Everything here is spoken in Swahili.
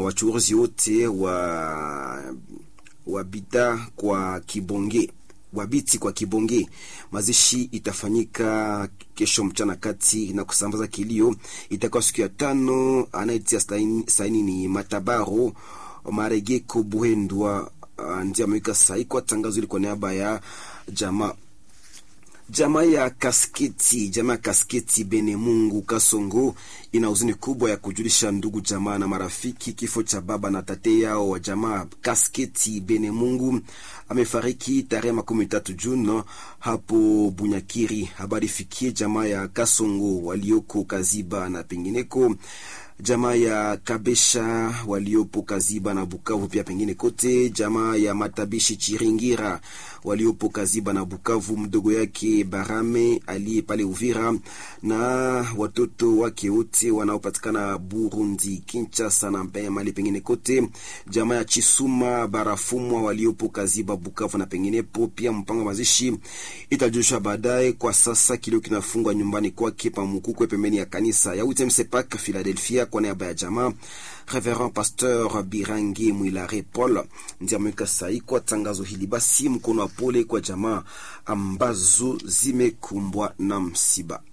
wachuuzi wote wa wa bidhaa kwa kibonge wabiti kwa kibonge. Mazishi itafanyika kesho mchana kati na kusambaza kilio itakuwa siku ya tano. Anayetia saini, saini ni Matabaro Maregeko Buhendwa, uh, ndiye ameweka sahi kwa tangazo hili kwa niaba ya jamaa jamaa ya Kasketi, jamaa ya Kasketi Bene Mungu Kasongo ina huzuni kubwa ya kujulisha ndugu jamaa na marafiki kifo cha baba na tate yao wa jamaa Kasketi Bene Mungu amefariki tarehe makumi tatu Juni hapo Bunyakiri. Habari fikie jamaa ya Kasongo walioko Kaziba na pengineko jamaa ya Kabesha waliopo Kaziba na Bukavu pia pengine kote, jamaa ya Matabishi Chiringira waliopo Kaziba na Bukavu, mdogo yake Barame aliye pale Uvira na watoto wake wote wanaopatikana Burundi, Kinshasa na mali pengine kote, jamaa ya Chisuma Barafumwa waliopo Kaziba, Bukavu na penginepo. Pia mpango wa mazishi itajulisha baadaye. Kwa sasa kilio kinafungwa nyumbani kwake Pamukukwe, pembeni ya kanisa ya Utemsepak Philadelphia kwa niaba ya jamaa Reverend Pasteur Birangi Mwilare Paul ndiye ameweka sahi kwa tangazo hili. Basi mkono wa pole kwa jamaa ambazo zimekumbwa na msiba.